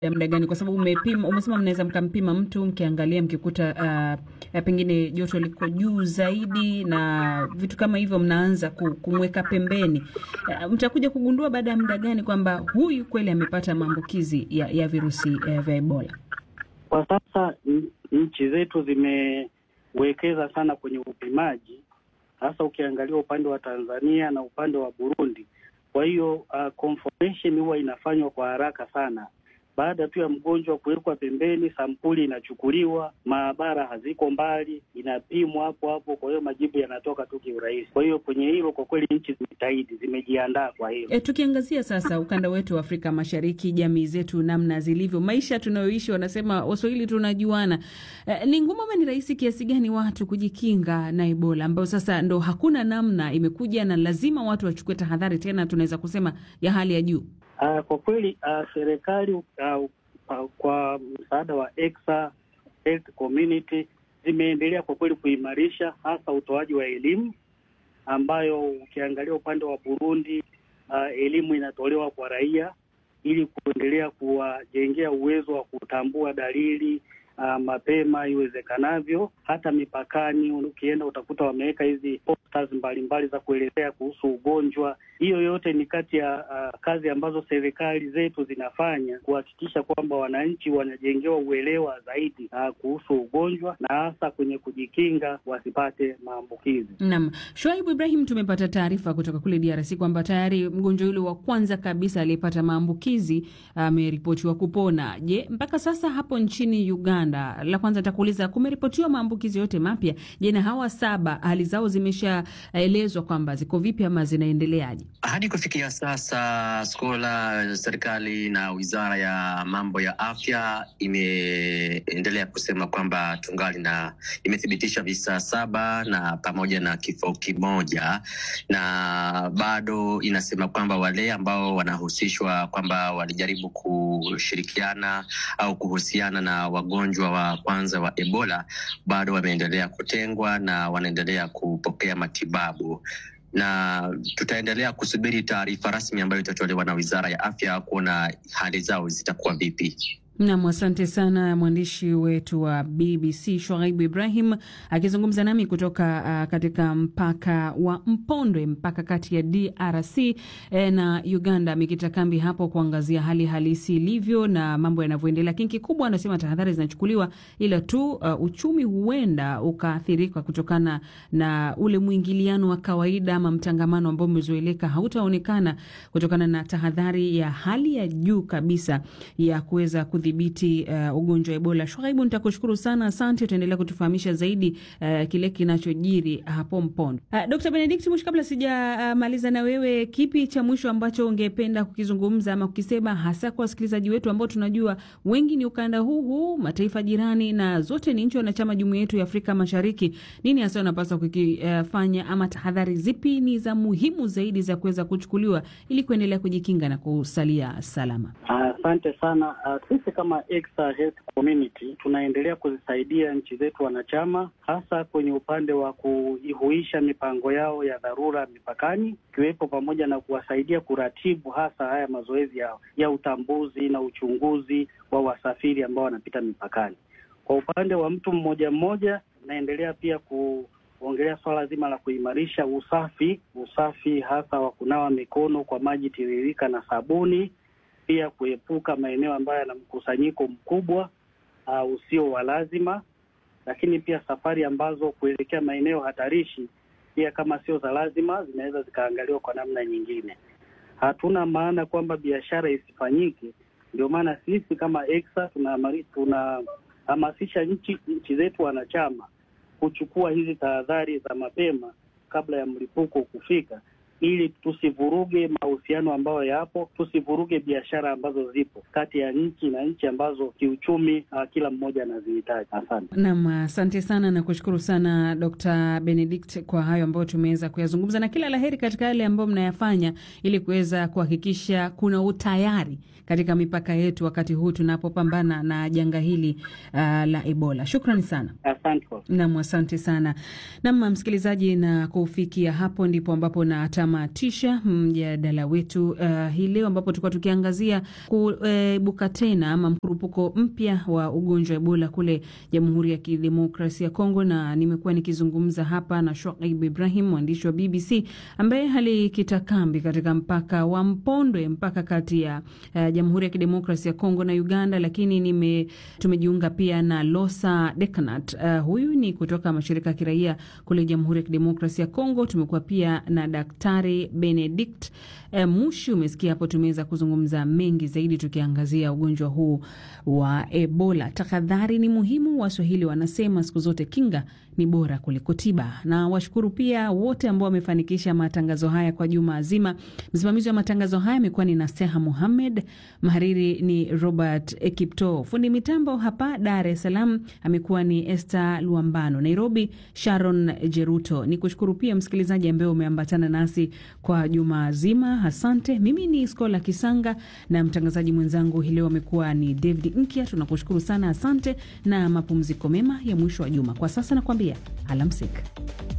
ya muda gani? Kwa sababu umepima, umesema mnaweza mkampima mtu mkiangalia, mkikuta uh, pengine joto liko juu zaidi na vitu kama hivyo, mnaanza kumweka pembeni. Uh, mtakuja kugundua baada ya muda gani kwamba huyu kweli amepata maambukizi ya, ya virusi uh, vya Ebola? Kwa sasa nchi zetu zimewekeza sana kwenye upimaji, hasa ukiangalia upande wa Tanzania na upande wa Burundi. Kwa hiyo uh, confirmation huwa inafanywa kwa haraka sana baada tu ya mgonjwa kuwekwa pembeni, sampuli inachukuliwa, maabara haziko mbali, inapimwa hapo hapo. Kwa hiyo majibu yanatoka tu kiurahisi. Kwa hiyo kwenye hilo kwa kweli nchi zimejitahidi, zimejiandaa kwa hilo. E, tukiangazia sasa ukanda wetu wa Afrika Mashariki, jamii zetu namna zilivyo, maisha tunayoishi, wanasema Waswahili tunajuana. E, ni ngumu ama ni rahisi kiasi gani watu kujikinga na Ebola ambayo sasa ndo hakuna namna, imekuja na lazima watu wachukue tahadhari, tena tunaweza kusema ya hali ya juu. Uh, kwa kweli uh, serikali uh, uh, kwa msaada wa Exa Health Community zimeendelea kwa kweli kuimarisha hasa utoaji wa elimu, ambayo ukiangalia upande wa Burundi uh, elimu inatolewa kwa raia ili kuendelea kuwajengea uwezo wa kutambua dalili uh, mapema iwezekanavyo. Hata mipakani ukienda utakuta wameweka hizi posters mbalimbali za kuelezea kuhusu ugonjwa. Hiyo yote ni kati ya uh, kazi ambazo serikali zetu zinafanya kuhakikisha kwamba wananchi wanajengewa uelewa zaidi uh, kuhusu ugonjwa na hasa kwenye kujikinga wasipate maambukizi. Naam, Shoaibu Ibrahim, tumepata taarifa kutoka kule DRC kwamba tayari mgonjwa yule wa kwanza kabisa aliyepata maambukizi ameripotiwa uh, kupona. Je, mpaka sasa hapo nchini Uganda, la kwanza nitakuuliza, kumeripotiwa maambukizi yote mapya? Je, na hawa saba hali zao zimeshaelezwa kwamba ziko vipi ama zinaendeleaje? Hadi kufikia sasa, skola serikali na wizara ya mambo ya afya imeendelea kusema kwamba tungali na imethibitisha visa saba na pamoja na kifo kimoja, na bado inasema kwamba wale ambao wanahusishwa kwamba walijaribu kushirikiana au kuhusiana na wagonjwa wa kwanza wa Ebola bado wameendelea kutengwa na wanaendelea kupokea matibabu na tutaendelea kusubiri taarifa rasmi ambayo itatolewa na wizara ya afya kuona hali zao zitakuwa vipi. Nam, asante sana mwandishi wetu wa BBC Shoaibu Ibrahim akizungumza nami kutoka uh, katika mpaka wa Mpondwe, mpaka kati ya DRC eh, na Uganda, amekita kambi hapo kuangazia hali halisi ilivyo na mambo yanavyoendelea. Lakini kikubwa anasema tahadhari zinachukuliwa, ila tu uh, uchumi huenda ukaathirika kutokana na ule mwingiliano wa kawaida ama mtangamano ambao umezoeleka hautaonekana kutokana na tahadhari ya hali ya juu kabisa ya kuweza kudhibiti uh, ugonjwa wa Ebola. Shwaibu, nitakushukuru sana, asante. Utaendelea kutufahamisha zaidi uh, kile kinachojiri hapo Mpondo. Uh, Dr. Benedict Mushi, kabla sijamaliza uh, na wewe, kipi cha mwisho ambacho ungependa kukizungumza ama kukisema hasa kwa wasikilizaji wetu ambao tunajua wengi ni ukanda huu huu, mataifa jirani na zote ni nchi wanachama jumuiya yetu ya Afrika Mashariki? Nini hasa unapaswa kukifanya uh, ama tahadhari zipi ni za muhimu zaidi za kuweza kuchukuliwa ili kuendelea kujikinga na kusalia salama? Asante uh, sana uh, sisi kama Exa Health Community tunaendelea kuzisaidia nchi zetu wanachama, hasa kwenye upande wa kuihuisha mipango yao ya dharura mipakani, ikiwepo pamoja na kuwasaidia kuratibu hasa haya mazoezi ya, ya utambuzi na uchunguzi wa wasafiri ambao wanapita mipakani. Kwa upande wa mtu mmoja mmoja, naendelea pia kuongelea swala zima la kuimarisha usafi, usafi hasa wa kunawa mikono kwa maji tiririka na sabuni pia kuepuka maeneo ambayo yana mkusanyiko mkubwa uh, usio wa lazima, lakini pia safari ambazo kuelekea maeneo hatarishi pia kama sio za lazima zinaweza zikaangaliwa kwa namna nyingine. Hatuna maana kwamba biashara isifanyike, ndio maana sisi kama Exa tunahamasisha tuna nchi nchi zetu wanachama kuchukua hizi tahadhari za mapema kabla ya mlipuko kufika ili tusivuruge mahusiano ambayo yapo, tusivuruge biashara ambazo zipo kati ya nchi na nchi ambazo kiuchumi uh, kila mmoja anazihitaji. Asante nam, asante sana na kushukuru sana Dr. Benedict kwa hayo ambayo tumeweza kuyazungumza, na kila laheri katika yale ambayo mnayafanya ili kuweza kuhakikisha kuna utayari katika mipaka yetu wakati huu tunapopambana na janga hili uh, la Ebola. Shukrani sana. Asante nam, asante sana nam, msikilizaji, na kufikia hapo ndipo ambapo na tunatamatisha mjadala wetu uh, hii leo ambapo tulikuwa tukiangazia kuibuka uh, tena ama mkurupuko mpya wa ugonjwa wa Ebola kule Jamhuri ya Kidemokrasia ya Kongo, na nimekuwa nikizungumza hapa na Shoaib Ibrahim, mwandishi wa BBC ambaye alikita kambi katika mpaka wa Mpondwe, mpaka kati ya uh, Jamhuri ya Kidemokrasia ya Kongo na Uganda, lakini nime tumejiunga pia na Losa Dekanat. Uh, huyu ni kutoka mashirika ya kiraia kule Jamhuri ya Kidemokrasia ya Kongo. Tumekuwa pia na Daktari Benedict uh, Mushi. Umesikia hapo, tumeweza kuzungumza mengi zaidi tukiangazia ugonjwa huu wa Ebola. Tahadhari ni muhimu, Waswahili wanasema siku zote kinga ni bora kuliko tiba. Na washukuru pia wote ambao wamefanikisha matangazo haya kwa juma zima. Msimamizi wa matangazo haya amekuwa ni Naseha Muhamed, mhariri ni Robert Ekipto, fundi mitambo hapa Dar es Salaam amekuwa ni Esther Luambano, Nairobi Sharon Jeruto. Ni kushukuru pia msikilizaji ambaye umeambatana nasi kwa juma zima, asante. Mimi ni Skola Kisanga na mtangazaji mwenzangu hii leo amekuwa ni David Nkya. Tunakushukuru sana, asante na mapumziko mema ya mwisho wa juma. Kwa sasa nakwambia alamsik.